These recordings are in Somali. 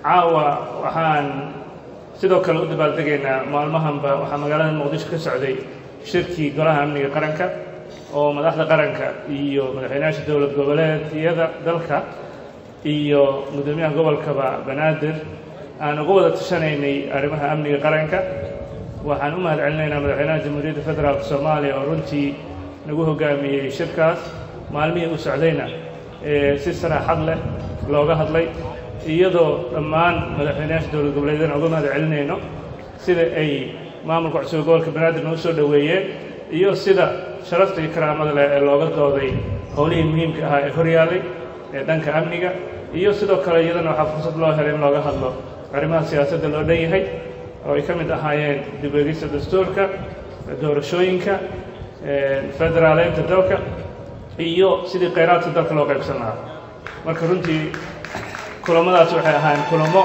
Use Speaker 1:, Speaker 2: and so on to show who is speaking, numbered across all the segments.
Speaker 1: caawa waxaan sidoo kale u dabaaldegaynaa maalmahanba waxaa magaalada muqdisho ka socday shirkii golaha amniga qaranka oo madaxda qaranka iyo madaxweynayaasha dowlad goboleedyada dalka iyo guddoomiyaha gobolkaba banaadir aan uga wada tashanaynay arrimaha amniga qaranka waxaan u mahad celinaynaa madaxweynaha jamhuuriyadda federaalk soomaaliya oo runtii nagu hogaamiyey shirkaas maalmihii u socdayna si saraaxad leh looga hadlay iyadoo dhammaan madaxweynayaasha dowlad goboleedyadana uga mahad celinayno sida ay maamulka cusub gobolka banaadir noo soo dhoweeyeen iyo sida sharafta iyo karaamada leh ee looga dooday howlihii muhiimka ahaa ee horyaallay ee dhanka amniga iyo sidoo kale iyadana waxaa fursad loo helay in looga hadlo arrimaha siyaasadda loo dhan yahay oo ay ka mid ahaayeen dib eegista dastuurka doorashooyinka federaaleynta dalka iyo sidii khayraadka dalka loo qaybsan lahaa marka runtii kulamadaas waxay ahaayeen kulamo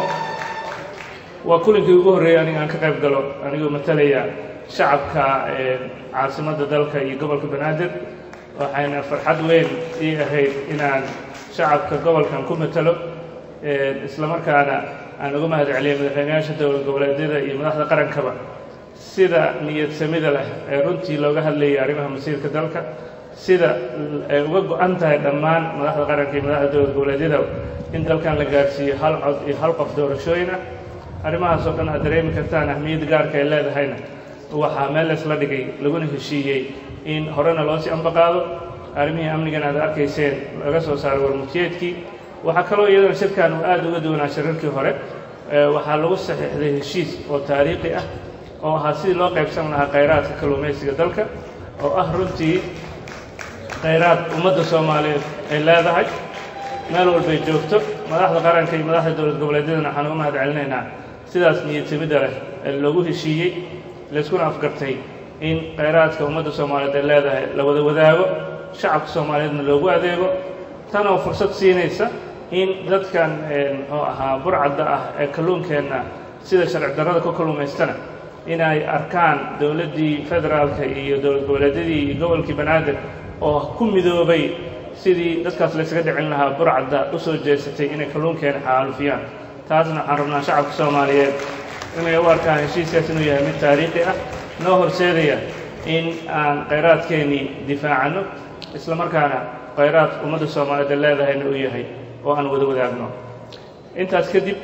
Speaker 1: waa kulinkii ugu horreeyay aniga aan ka qayb galo anigoo matalaya shacabka caasimadda dalka iyo gobolka banaadir waxayna farxad weyn ii ahayd inaan shacabka gobolkan ku matalo islamarkaana aan uga mahad celiyay madaxweynayaasha dowlad goboleedyada iyo madaxda qarankaba sida niyad samida leh ee runtii looga hadlayay arrimaha masiirka dalka sida ay uga go-an tahay dhammaan madaxda qaranka iyo madaxda dowlad goboleedyada in dalkan la gaarsiiyo hal cod iyo hal qof doorashooyin ah arrimahaas oo dhan aad dareemi kartaan ahmiyadda gaarka ay leedahayna waxaa meel laysla dhigay laguna heshiiyey in horena loo sii ambaqaado arrimihii amnigana aad arkayseen laga soo saaray warmutiyeedkii waxaa kaloo iyadana shirkan uu aad uga duwanaa shirarkii hore waxaa lagu saxiixday heshiis oo taariikhi ah oo ahaa sidii loo qaybsan lahaa khayraadka kalluumaysiga dalka oo ah runtii khayraad ummadda soomaaliyeed ay leedahay meel walbay joogto madaxda qaranka iyo madaxda dowlad goboleedyadana waxaan uga mahad celinaynaa sidaas niyadsamidda leh ee loogu heshiiyey layskuna afgartay in khayraadka ummadda soomaaliyeed ay leedahay la wada wadaago shacabka soomaaliyeedna loogu adeego tanoo fursad siinaysa in dadkan muxuu ahaa burcadda ah ee kalluunkeenna sida sharci darrada ku kalluumaystana inay arkaan dowladdii federaalka iyo dowlad goboleedyadii iyo gobolkii banaadir oo ku midoobay sidii dadkaas laysaga dhicin lahaa burcadda u soo jeesatay inay kalluunkeena xaalufiyaan taasna waxaan rabnaa shacabka soomaaliyeed inay u arkaan heshiiskaas inuu yahay mid taariikhi ah noo horseedaya in aan khayraadkeennii difaacanno isla markaana khayraad ummadda soomaaliyeed ay leedahayna uu yahay oo aan wada wadaagno intaas kadib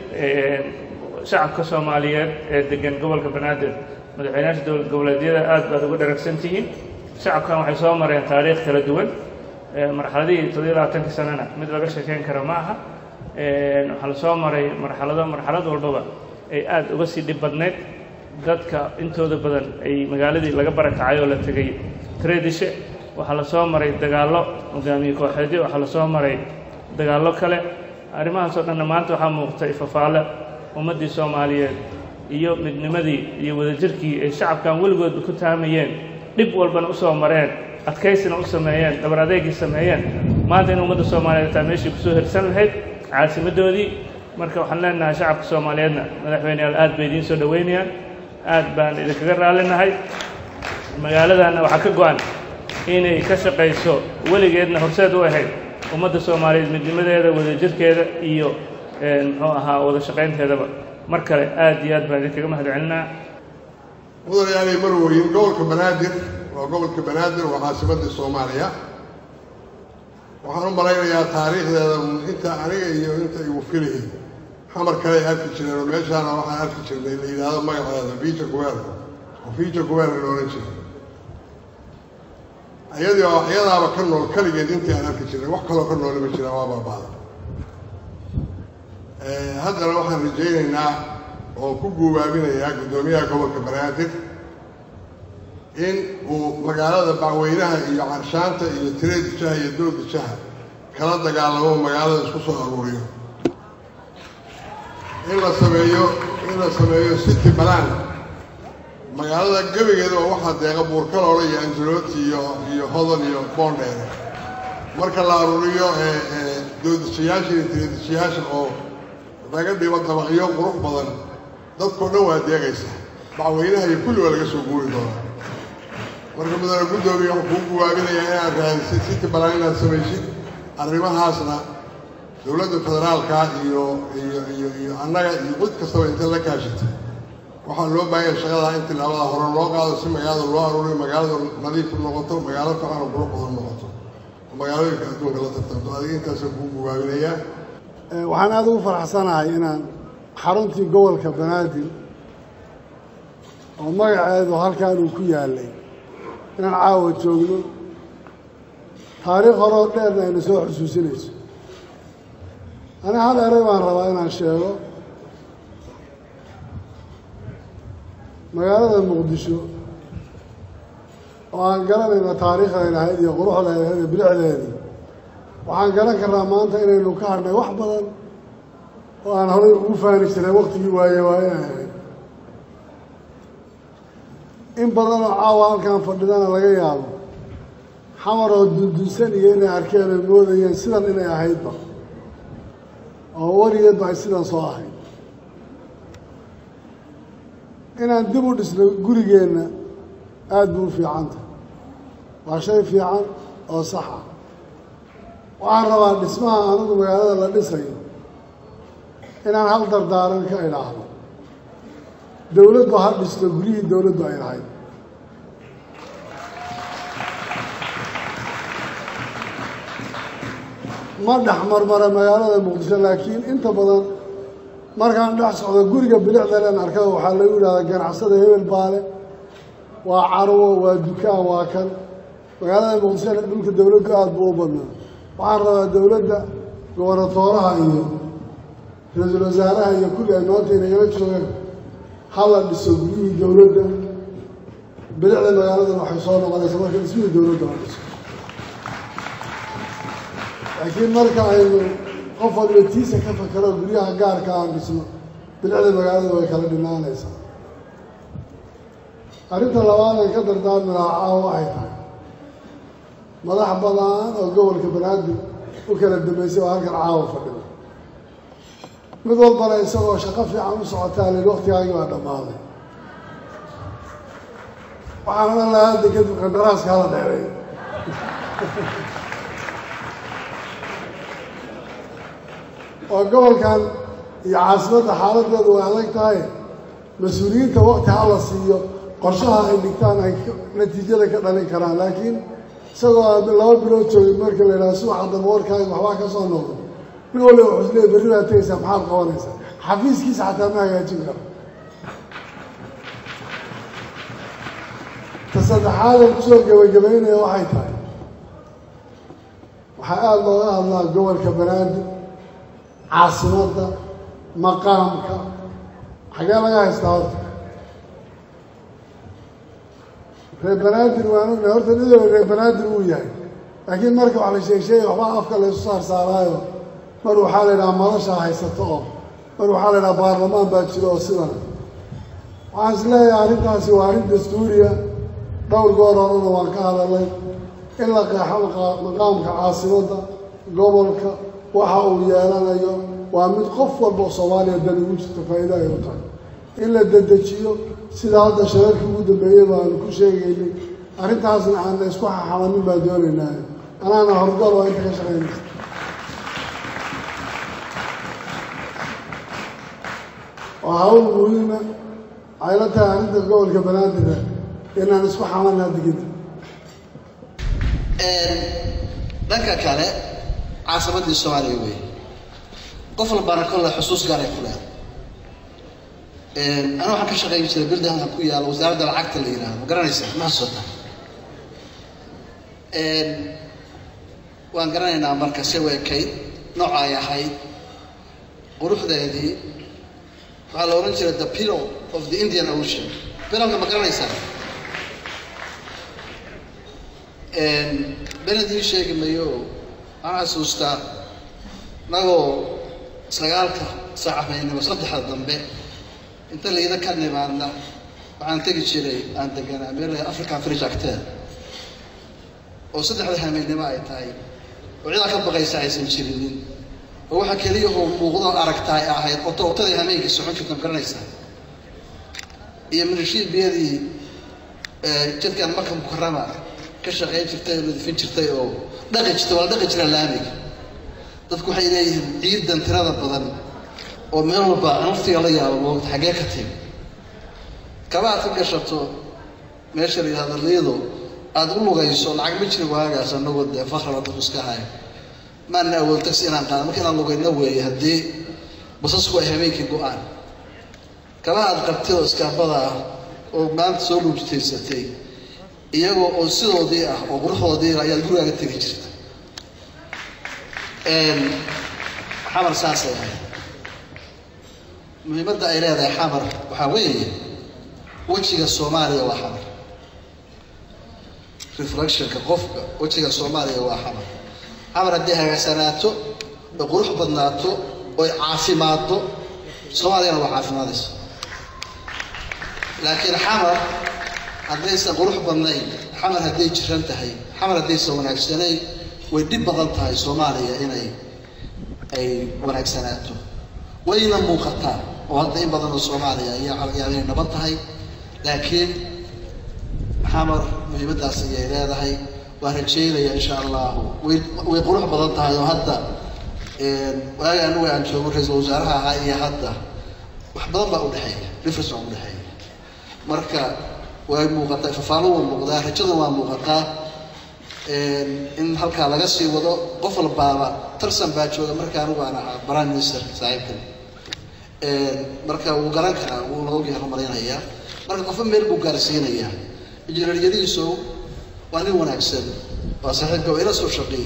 Speaker 1: shacabka soomaaliyeed ee degan gobolka banaadir madaxweynayaasha dowlad goboleedyada aad baad uga dharagsan tihiin shacabkan waxay soo mareen taariikh kala duwan marxaladihii toddobiyo labaatanka sanana mid laga sheekeyn kara ma aha waxaa la soo maray marxalado marxalad walbaba ay aad uga sii dhib badnayd dadka intooda badan ay magaaladii laga barakacay oo la tegey tredishe waxaa la soo maray dagaallo hogaamiye kooxeedyo waxaa la soo maray dagaallo kale arrimahaasoo dhanna maanta waxaa muuqta ifafaale ummaddii soomaaliyeed iyo midnimadii iyo wadajirkii ay shacabkan weligoodba ku taamayeen dhib walbana u soo mareen adkaysina u sameeyeen dhabar adeegii sameeyeen maanta in ummadda soomaaliyeed taa meeshii kusoo hirsan lahayd caasimaddoodii marka waxaan leenahay shacabka soomaaliyeedna madaxweyneyaal aad bay idiin soo dhoweynayaan aad baan idinkaga raallinahay magaaladanna waxaa ka go-an inay ka shaqayso weligeedna horseed u ahayd ummadda soomaaliyeed midnimadeeda wadajirkeeda iyo muxuu ahaa wada shaqaynteedaba mar kale aad iyo aad baan idinkaga mahad celinaa
Speaker 2: mudanayaanay marweyn gobolka banaadir waa gobolka banaadir waa caasimadda soomaaliya waxaan u malaynayaa taariikhdeeda inta aniga iyo inta igu filahay xamar kale ay arki jireen oo meeshaana waxaan arki jirnay la yidhaahdo magaceeda fiija kuweerka oo fiija kuweerka la odhan jiray ayadii oo iyadaaba ka nool keligeed intii aan arki jirnay wax kaloo ka noole ma jiraan waa baabaada haddana waxaan rajaynaynaa oo ku guubaabinayaa guddoomiyaha gobolka banaadir in uu magaalada bacweynaha iyo carshaanta iyo tireeda jaha iyo dooda jaha kala dagaalamo magaalada isku soo aruuriyo in la sameeyo in la sameeyo city balan magaalada gebigeeda oo waxaa deeqa buurkaloola iyo angelooti iyo iyo hodon iyo boondheere marka la aruuriyo doodashayaasha iyo tireedashayaasha oo laga dhibo dabaqyo qurux badan dadkao dhan waa deegaysa bacweynaha iyo kulli waa laga soo guuri doonaa marka mudane guddoomiya waxuu kuu guwaabinayaa inaad raadisid city balan inaad samaysid arrimahaasna dowladda federaalka iyo iyo iyo iyo annaga iyo cid kastaba inta la kaashitay waxaa loo baahanya shaqada in tilaabada hore loo qaado si magaalada loo aruuriyo magaaladu nadiif noqoto magaalo fiican oo qurux badan noqoto oo magaalooyinka adduunka la tartanto adiga intaasoo kuu gubaabinayaa
Speaker 3: waxaan aada ugu faraxsanahay inaan xaruntii gobolka banaadir oo magaceedu halkan uu ku yaalay inaan caawa joogno taariikh horeo dheerna ayna soo xusuusinayso ani hal eray baan rabaa inaan sheego magaalada muqdisho oo aan garanayna taariikhday lahayd iyo quruxday lahayd iyo bilicdeedii waxaan garan karnaa maanta inaynu ka hadhnay wax badan oo aan horay ugu faani jiray waktigii waaye waaye ahayd in badan oo caawa halkan fadhidana laga yaabo xamar oo dundunsan iyo inay arkeen ay moodayeen sidan inay ahaydba oo weligeedba ay sidan soo ahayd inaan dib u dhisno gurigeenna aada buu u fiicanta waa shay fiican oo sax ah waxaan rabaa dhismaha anigu magaalada la dhisayo inaan hal dardaaran ka idhaahdo dowladdu ha dhisto guryihii dowladdu ay lahayd ma dhex marmara magaalada muqdisho laakiin inta badan markaan dhex socdo guriga bilicdaleen arkada waxaa lagu yidhahdaa ganacsada hebel baale waa carwo waa dukaan waa kan magaalada muqdishona dhulka dowladdu aada buu u badnaa waxaan rabaa dowladda gobonatooraha iyo ra-iisul wasaaraha iyo kulli ay maanta inagala joogaan hala dhiso guryihii dowladda bilicda magaaladan waxay soo noqonaysa marka dhismihii dowladda la dhiso laakiin marka aynu qof waliba tiisa ka fakaro guryaha gaarka aan dhisno bilicda magaalada way kala dhinaanaysaa arrinta labaad ay ka dardaarmi lahaa caawa waxay tahay madax badan oo gobolka banaadir u kala dambeysay oo halkan caawa fadhida mid walbana isagoo shaqo fiican u socotaa lil waktigaagii baa dhammaaday waxaan odhan lahaa hadda kadib qandaraaska hala dheeray oo gobolkan iyo caasimadda xaaladeedu way adag tahay mas-uuliyiinta wakti ha la siiyo qorshaha ay dhigtaan ay natiijada ka dhalin karaan laakiin isagoo laba bilood joogay marka la yidhaha subaxa dambe warkaaga waxbaa ka soo noqdo nin waliba wuxuu isleeyay berri baad tegaysaa maxaad qabanaysaa xafiiskiisa xataa ma hagaajin karo ta saddexaad aan kusoo gebagabaynaya waxay tahay waxaa aada looga hadlaa gobolka banaadir caasimadda maqaamka xagee laga haystaa horta reer banaadir waan ognahay horta midooda reer banaadir uu yahay laakiin marka wax la sheeg sheegay waxbaa afka laysu saar saaraayo mar waxaa la yidhaha madashaa haysato oo mar waxaa la yidhaha baarlamaan baa jiro oo sidan waxaan is leeyahay arrintaasi waa arrin dastuuriya dhowr goor horena waan ka hadalay in la qeexo maqaamka caasimadda gobolka waxa uu yeelanayo waa mid qof walba oo soomaaliya dan ugu jirto faa'iida ay u tahay in la dedejiyo sida hadda shareerkii ugu dambeeyey baanu ku sheegaynay arrintaasna aan la isku xaxamanin baan doonaynaa anaana horgool waa inta ka shaqaynaysa waa hawl muhiima waxay la tahay arrinta gobolka banaadir inaan isku xamanaa digida
Speaker 4: dhanka kale caasimaddii soomaaliya wey qof walbana kolle xusuus gaaray ku leeday ana waxaan ka shaqayn jiray birdahanka ku yaala wasaaradda lacagta la yidhaahdo ma garanaysaa ma xasuusta waan garanaynaa marka se weekayd nooca ay ahayd quruxdeedii waxaa la odhan jiray the pillow of the indian ocean pilowka ma garanaysaa benedii sheegi mayo waxaan xasuustaa nagoo sagaalka saacafaynimo saddexda dambe inta layda ka nimaadna waxaan tegi jiray aan deganaa meel african fridge agteeda oo saddexda hameennimo ay tahay oo cidaa ka baqaysa aysan jirinin oo waxa keliya oo muuqdo aragtaa ay ahayd oto otadii hameenkii socon jirta ma garanaysaa iyo milishiibiyadii jidkan marka mukarama ka shaqayn jirtay oo ladifin jirtay oo dhaqi jirtay waa la dhaqi jira laamiga dadku waxay leeyihiin ciidan tirada badan oo meel walba naftiga la yaabo moogta xaggee ka timi kaba aad ka gashato meesha la yidhahdo liido aada u lugayso lacag ma jiri waagaas anagoo dee fakraba dadku iska haya maana awood taxi inaan qaado marka inaan lugayno weeye haddii basasku ay habeenkii go-aan kabaha aad qabtid oo iskaabada ah oo maanta soo luujtaysatay iyagoo oo sidoodii ah oo quruxdoodii ayaad gurigaaga tegi jirta xamar saasay ahayd muhiimadda ay leedahay xamar waxaa weeye wejiga soomaaliya waa xamar reflectionka qofka wejiga soomaaliya waa xamar xamar haddii hagaagsanaato oy qurux badnaato oy caafimaaddo soomaaliyana waa caafimaadaysa laakiin xamar haddaysan qurux badnayn xamar hadday jiran tahay xamar haddaysan wanaagsanayn way dhib badan tahay soomaaliya inay ay wanaagsanaato wayna muuqataa oo hadda in badan oo soomaaliya ayaa inay nabad tahay laakiin xamar muhiimaddaas ayay leedahay waan rajeynaya insha allahu way way qurux badan tahay oo hadda waagi anigu aan joogo ra-iisul wasaaraha ahaa iyo hadda wax badan baa udhexeeya difference baa udhexeeya marka way muuqataa fafaalo waa muuqdaa rajada waa muuqataa in halkaa laga sii wado qof walbaaba tarsan baa jooga marka anigu aan ahaa prime minister saaxiibkan marka wuu garan karaa wuu la ogyahay malaynayaa marka qofba meel buu gaarsiinayaa injineeryadiisu waa nin wanaagsan waa saaxiibka waa ila soo shaqeeyey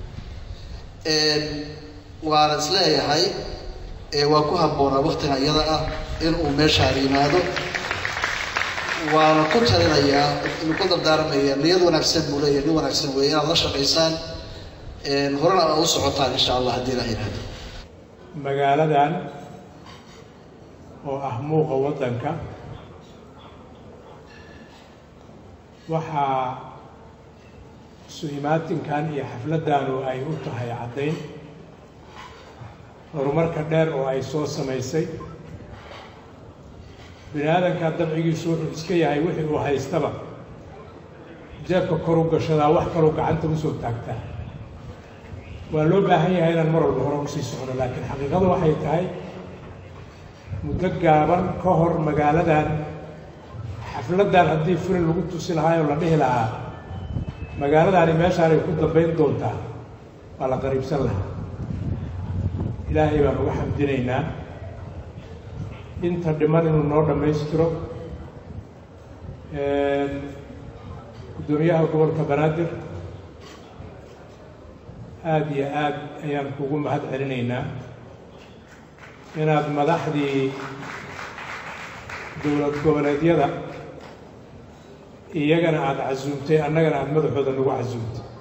Speaker 4: waana isleeyahay waa ku habboonaa waktiga iyada ah inuu meeshaan yimaado waana ku talinayaa inu ku dardaarmaya niyad wanaagsan buu leeyahay nin wanaagsan weeye inaad la shaqaysaan horena aad u socotaan insha allah haddii ilaha yidhahdo
Speaker 5: magaaladan oo ah muuqa waddanka waxaa su-imaatinkan iyo xafladdaanu ay u tahay caddayn horumarka dheer oo ay soo samaysay bini aadanka dabcigiisu wuxuu iska yahay wixii uu haystaba jeebka kor u gashadaa wax kaloo gacanta usoo taagtaa waa loo baahan yahay inaan mar walba hore usii socno laakiin xaqiiqadu waxay tahay muddo gaaban ka hor magaaladan xafladdan haddii furi lagu tusi lahaa oo la dhihi lahaa magaaladaani meeshaanay ku dambayn doontaa waa la qariibsan lahaa ilaahay baan uga xamdinaynaa inta dhiman inuu noo dhammaystiro guddoomiyaha gobolka banaadir aada iyo aad ayaan kugu mahad celinaynaa inaad madaxdii dowlad goboleedyada iyagana aada casuumtay annagana aada madaxooda nagu casuumtay